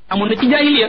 amoon na ci jaahiliya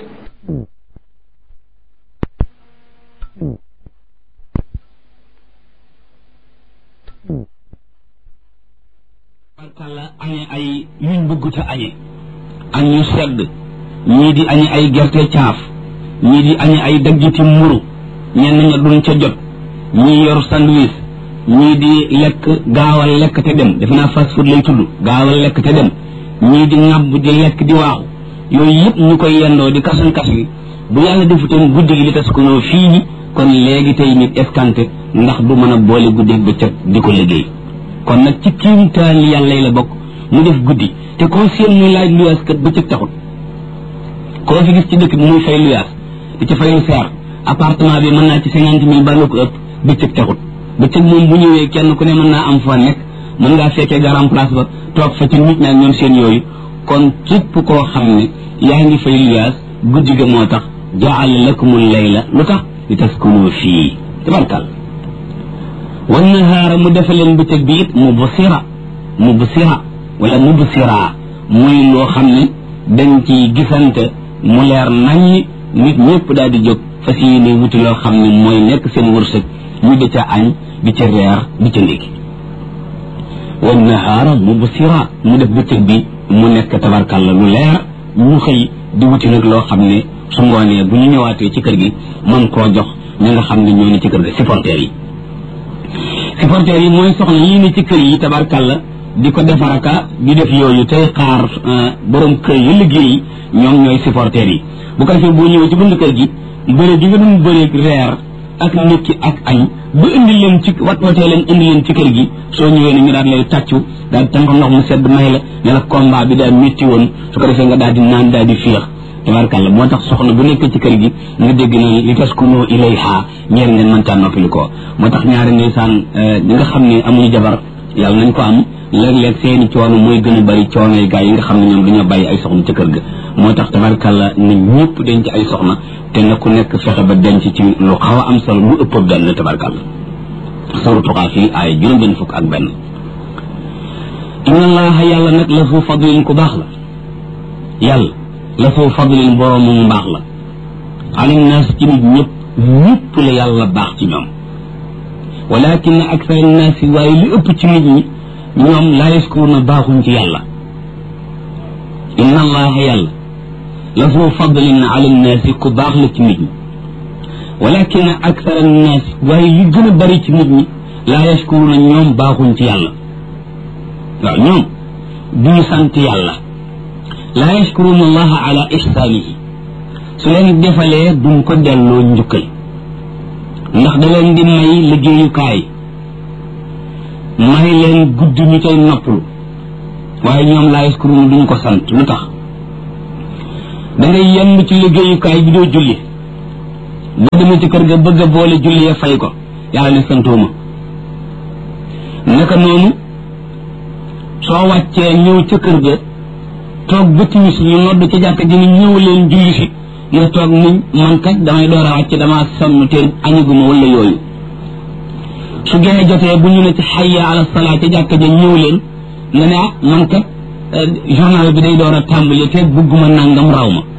barkalla añe ay yuñ bëggut a añe añ yu sedd ñii di añe ay gerte caaf ñii di añe ay daggiti mburu ñenn ña duñ ca jot ñii yor sandwich ñii di lekk gaawal lekk te dem defe naa fast food lay tudd gaawal lekk te dem ñii di ŋàbb di lekk di waaxu yooyu yëpp ñu koy yendoo di kasan kas bi bu yàlla defutoon guddi gi li tas ko noo fii ñi kon léegi tey nit escanté ndax du mën a boole guddi bëccëg di ko liggéey kon nag ci kiimtaan yàlla yi la bokk mu def guddi te koo seen muy laaj luyaas kat bëccëg taxut koo fi gis ci dëkk bi muy fay luyaas di ci fay lu seer appartement bi mën naa ci cinquante mille ba lu ko ëpp bëccëg taxut bëccëg moom bu ñëwee kenn ku ne mën naa am fa nekk mën ngaa fekkee garam place ba toog fa ci nit ñaak ñoom seen yooyu kon képp koo xam ne yaa ngi fay luyaas guddi ga moo tax jaal lakumul layla lu tax li taskunu fii tabarkal wan nahaara mu defa leen bëccëg bi it mubsira mubsira wala mubsira muy loo xam ne dañ ci gisante mu leer naññ nit ñëpp daal di jóg fas yéene wuti loo xam ne mooy nekk seen wërsëg ñu di ca añ di ca reer di ca ndékki wan nahaara mubsira mu def bëccëg bi mu nekk tabarkalla lu leer ñu xëy di wuti nag loo xam ne su ngoonee bu ñu ñëwaatee ci kër gi mën koo jox ñi nga xam ne ñoo ne ci kër gi supporters yi supporters yi mooy soxna yii ne ci kër yi tabarkalla di ko defaraka di def yooyu tey xaar borom kër yi liggéey ñoom ñooy supporters yi bu ko defee boo ñëwee ci bunt kër gi bëre gi nga doon bëreeg reer ak ndékki ak añ ba indi leen ci wat watee leen indi leen ci kër gi soo ñëwee ne ñu daal lay tàccu daal di tànk ndox mu sedd may la ne la combat bi daal métti woon su ko defee nga daal di naan daal di féex tabarkalla moo tax soxna bu nekk ci kër gi nga dégg na li taskunu ilayha ñeer ngeen mën caa noppali ko moo tax ñaari ndeysaan ñi nga xam ne amuñu jabar yàlla nañ ko am léeg-léeg seeni coono mooy gën a bari coono yi gaa yi nga xam ne ñoom dañoo bàyyi ay soxna ci kër ga moo tax tabarkalla na ñëpp denc ay soxna te na ku nekk fexe ba denc ci lu xaw a am solo lu ëpp benn tabarkalla suratu Qaaf yi ay juróom benn fukk ak benn inna allaha yàlla nag la fu fadlin ku baax la yàlla la fu fadlin boroomu mu baax la alim naas ci nit ñëpp ñëpp la yàlla baax ci ñoom walakin aksar naas yi waaye li ëpp ci nit ñi ñoom laa yaskuruna baaxuñ ci yàlla inna allaha yàlla la fu fadlin ala naasi ku baax la ci nit ñi walakin aksar naas waaye li gën a bari ci nit ñi laa yaskuruna ñoom baaxuñ ci yàlla waaw ñoom duñu sant yàlla laa yashkuruna allaha ala ihsaanihi su leen defalee duñ ko delloo njukkal ndax da leen di may liggéeyukaay may leen gudd ñu cay noppalu waaye ñoom laa yashkuruna duñ ko sant lu tax da ngay yenn ci liggéeyukaay bi doo julli boo demee ci kër ga bëgg a boole julli ya fay ko yàlla ne santooma naka noonu soo wàccee ñëw ca kër ga toog ba timis ñu nodd ca jàkka ji ni ñëw leen julli si nga toog niñ man kat damay door a wàcc damaa sonn te añuguma wala yooyu su gene jotee bu ñu ne ci xayya ala salaa ca jàkka ja ñëw leen nga ne ah man kat journal bi day door a tàmbali te bugguma nangam raw ma